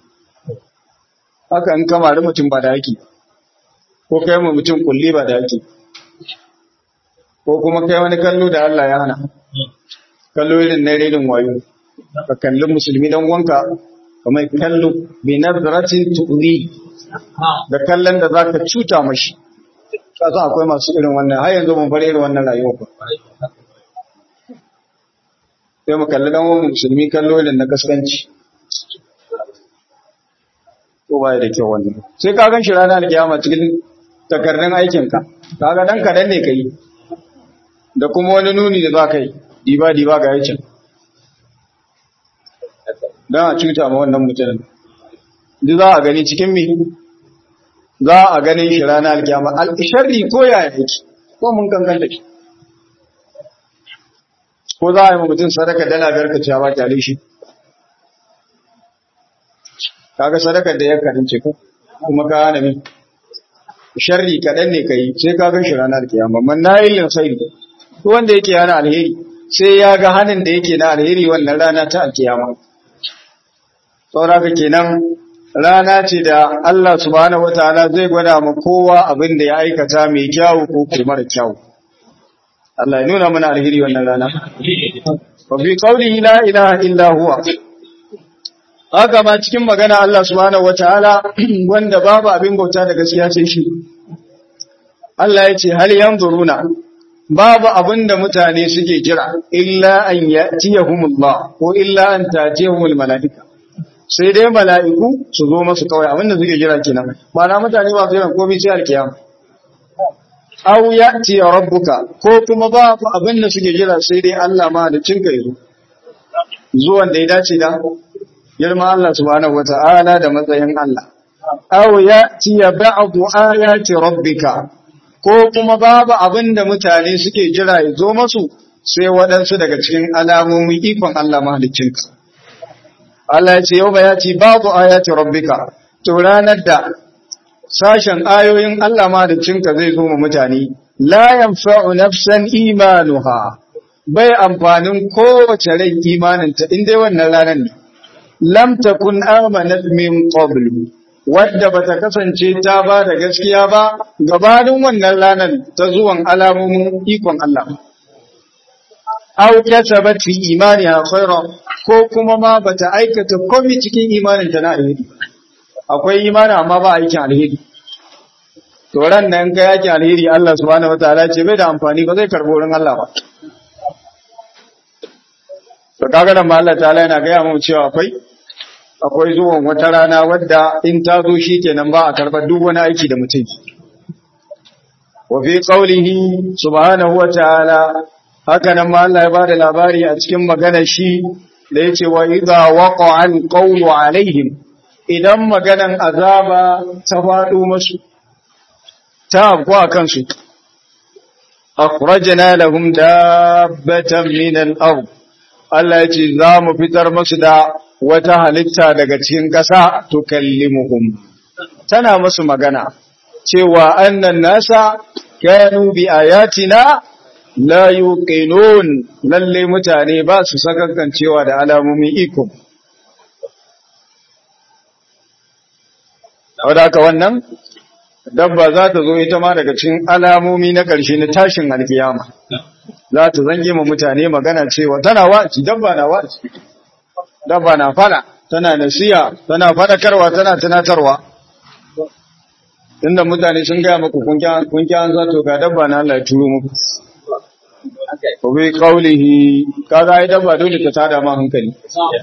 haka in kama da mutum ba da yake ko kai mu mutum kulli ba da yake ko kuma kai wani kallo da Allah ya hana kallo irin na redin wayo ka kalli musulmi dan wanka kamar kallo bi nazratin tu'ri da kallon da zaka cuta mashi ka san akwai masu irin wannan har yanzu mun fara irin wannan rayuwa ba sai mu kalli dan wani musulmi kallo irin na kaskanci ko baya da kyau wannan sai ka gan shi ranar alkiyama cikin takardun aikinka kaga dan kadan ne kai da kuma wani nuni da za ka yi diba-diba ga yacin don a cuta ma wannan mutumin duk za a gani cikin mi za a ganin shi rana alkyama al'isharri ko yaya yake ko mun kankan da shi ko za a yi mutum sadaka dala biyar ka ciyawa kyale shi kaga sadakar da ya karince ko kuma ka hana min sharri kaɗan ne ka yi sai ka gan shi ranar alkiyama man na yi linsai wanda yake yana alheri sai ya ga hannun da yake na alheri wannan rana ta alkiyama sauraka kenan rana ce da Allah subhanahu wataala zai gwada ma kowa abin da ya aikata mai kyawu ko kuma mara kyawu Allah ya nuna mana alheri wannan rana wa fi qawlihi la ilaha illa huwa haka ma cikin magana Allah subhanahu wataala wanda babu abin bauta da gaskiya sai shi Allah ya ce hal yanzuruna babu abin da mutane suke jira illa an yatiyahumullah ko illa an tajihumul malaika sai dai mala'iku su zo masu kawai abin da suke jira kenan ba na mutane ba su jiran komai sai alkiyama aw yati rabbuka ko kuma babu abin da suke jira sai dai Allah ma da cinka yazo zuwan da ya dace da girma Allah subhanahu wata'ala da matsayin Allah aw yati ba'du ayati rabbika ko kuma babu abin da mutane suke jira ya zo masu sai waɗansu daga cikin alamomin ikon Allah mahaliccinka. Allah ya ce yau ya ce babu ayati rabbika to ranar da sashen ayoyin Allah ma da cinka zai zo mu mutane la yanfa'u nafsan imanuha bai amfanin kowace rai imaninta in dai wannan ranar ne lam takun amanat min qabl wadda bata kasance ta ba da gaskiya ba gabanin wannan ranar ta zuwan alamomin ikon Allah aw kasabat fi imaniha khayra ko kuma ma bata aikata komai cikin imanin ta na alheri akwai imani amma ba aikin alheri to ran nan kai yake alheri Allah subhanahu wataala ce bai da amfani ba zai karbo wurin Allah ba to kaga nan ma Allah ta'ala yana gaya mu cewa akwai akwai zuwan wata rana wadda in ta zo shi kenan ba a karɓar duk wani aiki da mutum wa fi qawlihi subhanahu wa ta'ala haka nan ma Allah ya ba da labari a cikin maganar shi da yace wa idza waqa'a al-qawlu alaihim idan maganan azaba ta faɗo musu ta afko a kansu akhrajna lahum dabbatan min al-ard Allah ya ce za mu fitar musu da wata halitta daga cikin ƙasa tukallimuhum tana musu magana cewa annan nasa kanu bi ayatina la yuqinun lalle mutane ba su sakankancewa da alamomin iko wadaka wannan dabba za ta zo ita ma daga cikin alamomi na ƙarshe na tashin alkiyama za ta zange mu mutane magana cewa tana wa'azi dabba na wa'azi dabba na fada tana nasiya tana fadakarwa tana tunatarwa inda mutane sun gaya muku kun kya an zato ga dabba na Allah ya turo muku ko bi qaulihi kaga ai dabba dole ta tada ma hankali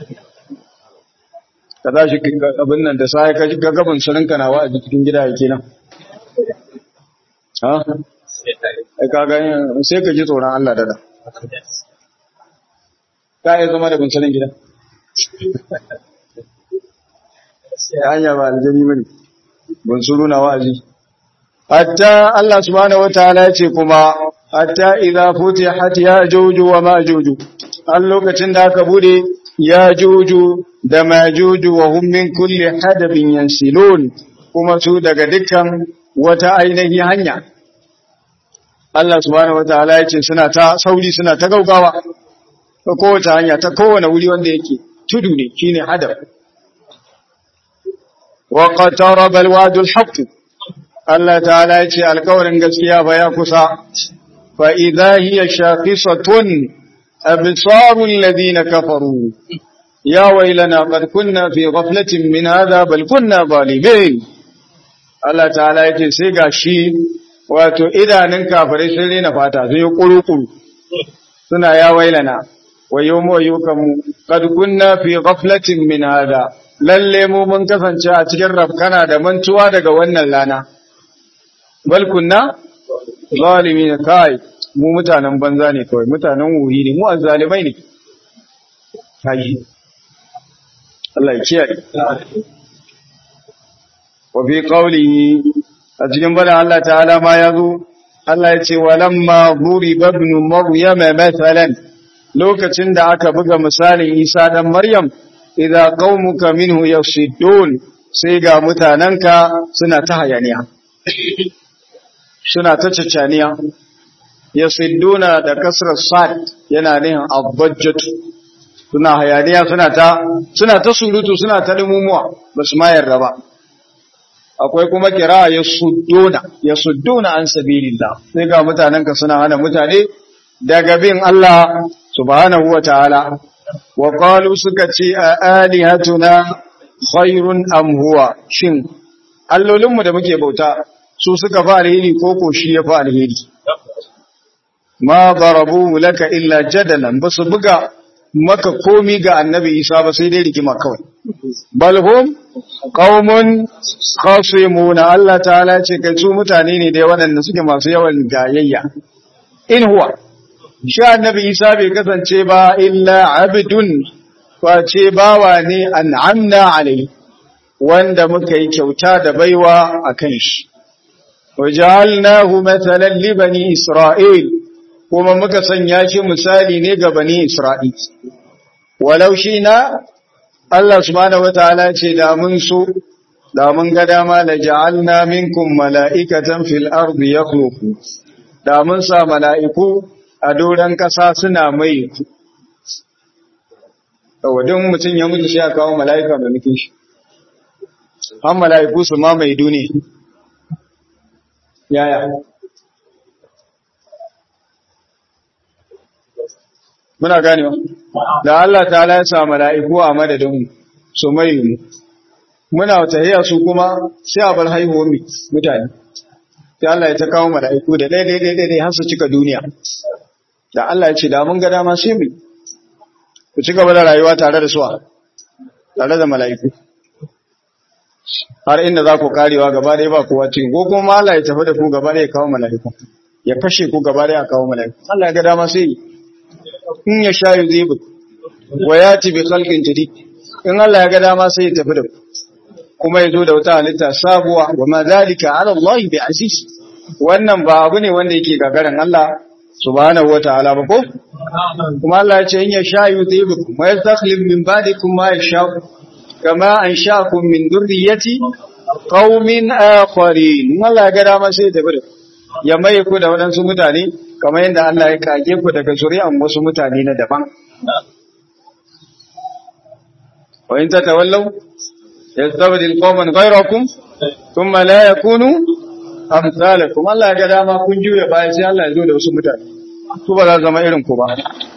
ka tashi abin nan da sai ka ga gaban surinka na wa'azi cikin gida yake nan ha ai kaga sai ka ji tsoron Allah dada ka yi zama da bunsurin gida hanya ba aljani bane bunsuru na wa'azi hatta Allah subhanahu wataala ya ce kuma hatta idza futihat yajuju wa majuju an lokacin da aka bude yajuju da majuju wa hum min kulli hadabin yansilun kuma su daga dukkan wata ainihi hanya Allah subhanahu wataala ya ce suna ta sauri suna ta gaugawa ta kowace hanya ta kowane wuri wanda yake tudu ne shine hadab wa qataraba alwadul haqq Allah ta'ala ya ce alkawarin gaskiya ba ya kusa fa idha hiya shaqisatun absarul ladina kafaru ya waylana qad kunna fi ghaflatin min hadha bal kunna zalimin Allah ta'ala ya ce sai gashi wato idanun kafirai sun rena fata sun yi kurukuru suna ya wailana wayo mu wayo kanmu qad kunna fi ghaflatin min hadha lalle mu mun kasance a cikin rafkana da mantuwa daga wannan rana bal kunna zalimin kai mu mutanen banza ne kawai mutanen wuri ne mu azzalimai ne kai Allah ya kiyaye wa fi qawlihi a cikin bada Allah ta'ala ma yazo Allah ya ce walamma duriba ibn maryama mathalan lokacin da aka buga misalin Isa dan Maryam idza qaumuka minhu yasiddun sai ga mutananka suna ta hayaniya suna ta caccaniya yasidduna da kasrar sad yana nihin abbajjatu suna hayaniya suna ta suna ta surutu suna ta lumumuwa basu ma yarda ba akwai kuma kira yasudduna yasudduna an sabilillah sai ga mutananka suna hana mutane daga bin Allah subhanahu wa ta'ala wa qalu suka ce a alihatuna khairun am huwa shin allolinmu da muke bauta su suka fa alheri ko ko shi ya fa alheri ma darabu laka illa jadalan basu buga maka komi ga annabi Isa ba sai dai rigima kawai balhum qaumun khasimuna Allah ta'ala ce kai su mutane ne da waɗanda suke masu yawan gayayya in huwa shi annabi Isa bai kasance ba illa abdun face bawa ne an'amna alai wanda muka yi kyauta da baiwa akan shi wajalnahu mathalan li bani isra'il kuma muka sanya shi misali ne ga bani isra'il walau shina Allah subhanahu wataala ce da mun so da mun ga dama la ja'alna minkum mala'ikatan fil ardi yakhluqu da mun sa mala'iku a doran kasa suna mai wadin mutum ya mutu sai a kawo mala'ika mai muke shi an mala'iku su ma mai duniya yaya muna ganewa da Allah ta ya sa mala'iku a madadin su mai mu muna tahiya su kuma sai a bar haihuwar mutane sai Allah ya ta kawo mala'iku da daidai daidai har su cika duniya da Allah ya ce da mun ga dama sai mu ku ci gaba da rayuwa tare da suwa tare da mala'iku har inda za ku karewa gaba ɗaya ba kowa cikin ko kuma Allah ya tafi da ku gaba ɗaya ya kawo mala'iku ya kashe ku gaba ɗaya ya kawo mala'iku Allah ya ga dama sai in ya sha yuzibu wa yati bi khalqin jadid in Allah ya ga dama sai ya tafi da ku kuma ya zo da wata halitta sabuwa wa ma zalika ala Allah bi aziz wannan ba abu ne wanda yake gagarin Allah subhanahu wataala ba ko kuma Allah ya ce in ya sha yuzibukum wa yastakhlif min ba'dikum ma yasha kama ansha'akum min dhurriyyati qaumin akharin in Allah ya ga dama sai ya tafi da ya mai ku da waɗansu mutane kamar yadda Allah ya kage ku daga zuri'an wasu mutane na daban wa in tatawallaw yastabdil qauman ghayrakum thumma la yakunu amsalakum Allah ya ga dama kun juya baya sai Allah ya zo da wasu mutane su ba za su zama irin ku ba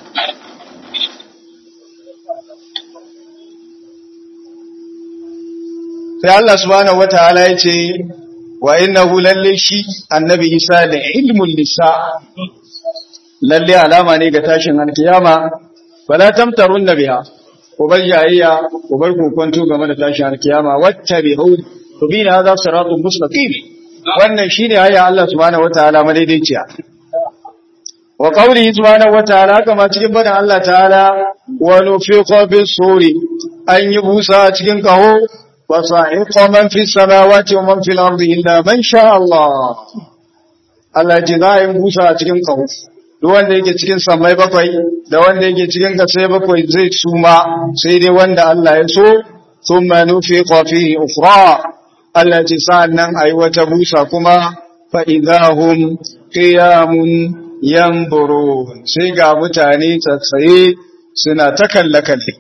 sai Allah subhanahu wataala ya ce wa innahu lalle shi annabi Isa da ilmul lisa lalle alama ne ga tashin alkiyama fala tamtarun biha ku bar jayayya ku bar kokonto game da tashin alkiyama wattabi'u tubina hadha siratun mustaqim wannan shine aya Allah subhanahu wataala madaidaiciya wa qawlihi subhanahu wataala kama cikin badan Allah ta'ala wa nufiqa bis suri an yi busa cikin kaho فصائق من في السماوات ومن في الأرض إلا من شاء الله Allah ji za a yi busa a cikin kawo, duk wanda yake cikin samai bakwai, da wanda yake cikin kasai bakwai zai suma sai dai wanda Allah ya so, sun manufi kwafi ufra, Allah ji sa'an nan a yi wata busa kuma fa'idahun ƙiyamun yamburu, sai ga mutane tsatsaye suna ta kalle-kalle.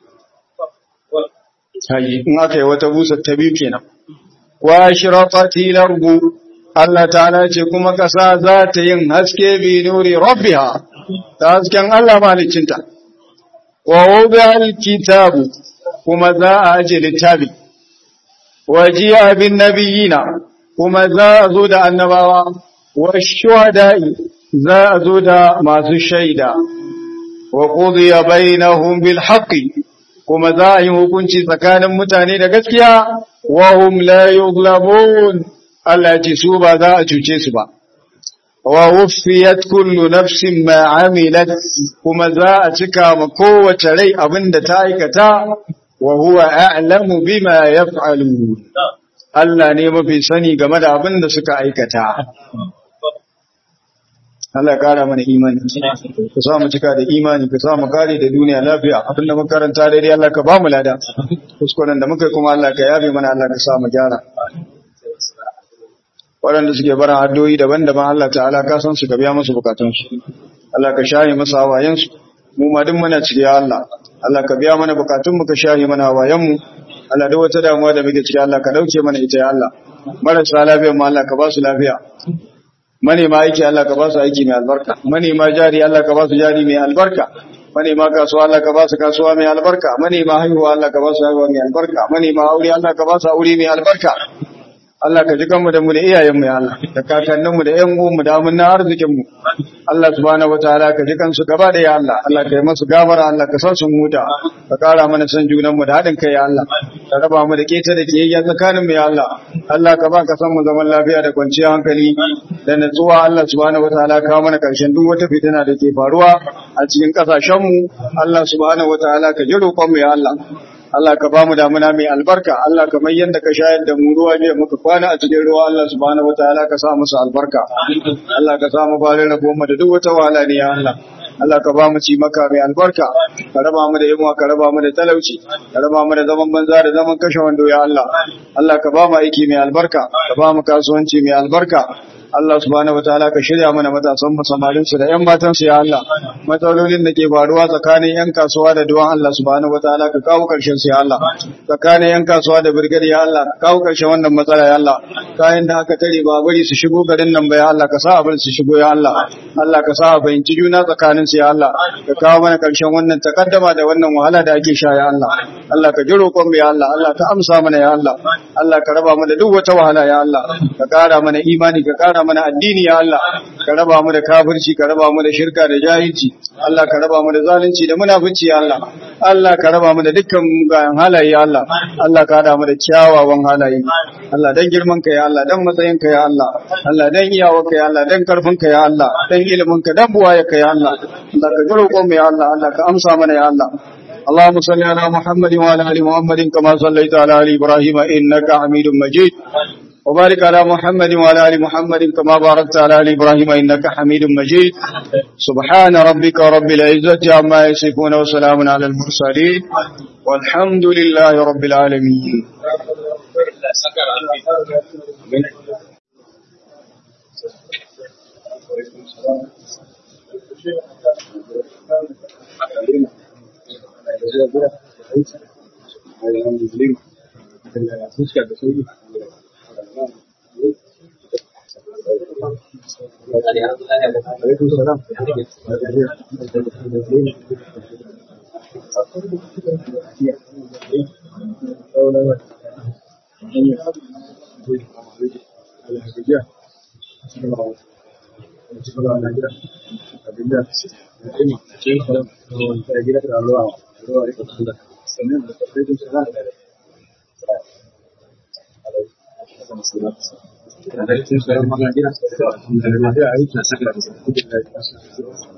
haji in aka yi wata busa ta biyu kenan wa shiraqati larbu Allah ta'ala ce kuma kasa za ta yin haske bi nuri rabbiha ta hasken Allah malicinta wa wubi'al kitabu kuma za a aje littafi wa ji'a bin nabiyina kuma za a zo da annabawa wa shuhada'i za a zo da masu shaida wa qudiya bainahum bil haqqi kuma za a yi hukunci tsakanin mutane da gaskiya wa hum la yughlabun Allah ya ce su ba za a cuce su ba wa wuffiyat kullu nafsin ma amilat kuma za a cika ma kowace rai abinda ta aikata wa huwa a'lamu bima yaf'alun Allah ne mafi sani game da abinda suka aikata Allah kara mana imani ka sa mu cika da imani ka sa mu kare da duniya lafiya abinda muka karanta daidai Allah ka ba mu lada kuskuren da muka kuma Allah ka yabe mana Allah ka sa mu gyara waɗanda suke barin addu'o'i daban-daban Allah ta'ala ka san su ka biya musu bukatunsu Allah ka shaye musu hawayensu mu ma duk muna ciki ya Allah Allah ka biya mana bukatunmu ka shaye mana hawayenmu Allah duk wata damuwa da muke ciki Allah ka dauke mana ita ya Allah marasa lafiya mu Allah ka ba su lafiya manema aiki Allah ka ba su aiki mai albarka manema jari Allah ka ba su jari mai albarka manema kasuwa Allah ka ba su kasuwa mai albarka manema haihuwa Allah ka ba su haihuwa mai albarka manema aure Allah ka ba su aure mai albarka Allah ka ji kanmu da mu da iyayenmu ya Allah da kakanninmu da ƴan uwanmu da amunna arzikinmu Allah subhanahu wataala ka ji kansu gaba da ya Allah Allah ka yi masu gafara Allah ka sa su huta ka kara mana san junanmu da haɗin kai ya Allah ka raba mu da keta da kiyayya tsakaninmu ya Allah Allah ka ba ka san mu zaman lafiya da kwanciyar hankali da natsuwa Allah subhanahu wataala ka mana karshen duk wata fitina da ke faruwa a cikin kasashenmu Allah subhanahu wataala ka ji roƙonmu ya Allah Allah ka ba mu damuna mai albarka Allah kamar yadda ka shayar da mu ruwa ne muka kwana a cikin ruwa Allah subhanahu wataala ka sa musu albarka Allah ka sa mu bare rabo mu da duk wata wahala ne ya Allah Allah ka ba mu ci maka mai albarka ka raba mu da yunwa ka raba mu da talauci ka raba mu da zaman banza da zaman kashe wando ya Allah Allah ka ba mu aiki mai albarka ka ba mu kasuwanci mai albarka Allah subhanahu wataala ka shirya mana matasan mu samarin su da ƴan matan su ya Allah matsalolin da ke faruwa tsakanin ƴan kasuwa da duwan Allah subhanahu wataala ka kawo karshen su ya Allah tsakanin ƴan kasuwa da birgari ya Allah ka kawo karshen wannan matsala ya Allah kayan da aka tare ba bari su shigo garin nan ba ya Allah ka sa abin su shigo ya Allah Allah ka sa a fahimci juna tsakanin su ya Allah ka kawo mana karshen wannan takaddama da wannan wahala da ake sha ya Allah Allah ka ji roƙon mu ya Allah Allah ka amsa mana ya Allah Allah ka raba mu da duk wata wahala ya Allah ka ƙara mana imani ka ƙara mana addini ya Allah ka raba mu da kafirci ka raba mu da shirka da jahilci Allah ka raba mu da zalunci da munafici ya Allah Allah ka raba mu da dukkan mugayen halaye ya Allah Allah ka hada mu da kyawawan halaye Allah dan girman ka ya Allah dan matsayin ka ya Allah Allah dan iyawar ka ya Allah dan karfin ka ya Allah dan ilimin ka dan buwaye ka ya Allah Allah ka jiro mu ya Allah Allah ka amsa mana ya Allah اللهم صل على محمد وعلى ال محمد كما صليت على ال ابراهيم انك حميد مجيد وبارك على محمد وعلى ال محمد كما باركت على ال ابراهيم انك حميد مجيد سبحان ربك رب العزه عما يصفون وسلام على المرسلين والحمد لله رب العالمين Alaikum salam.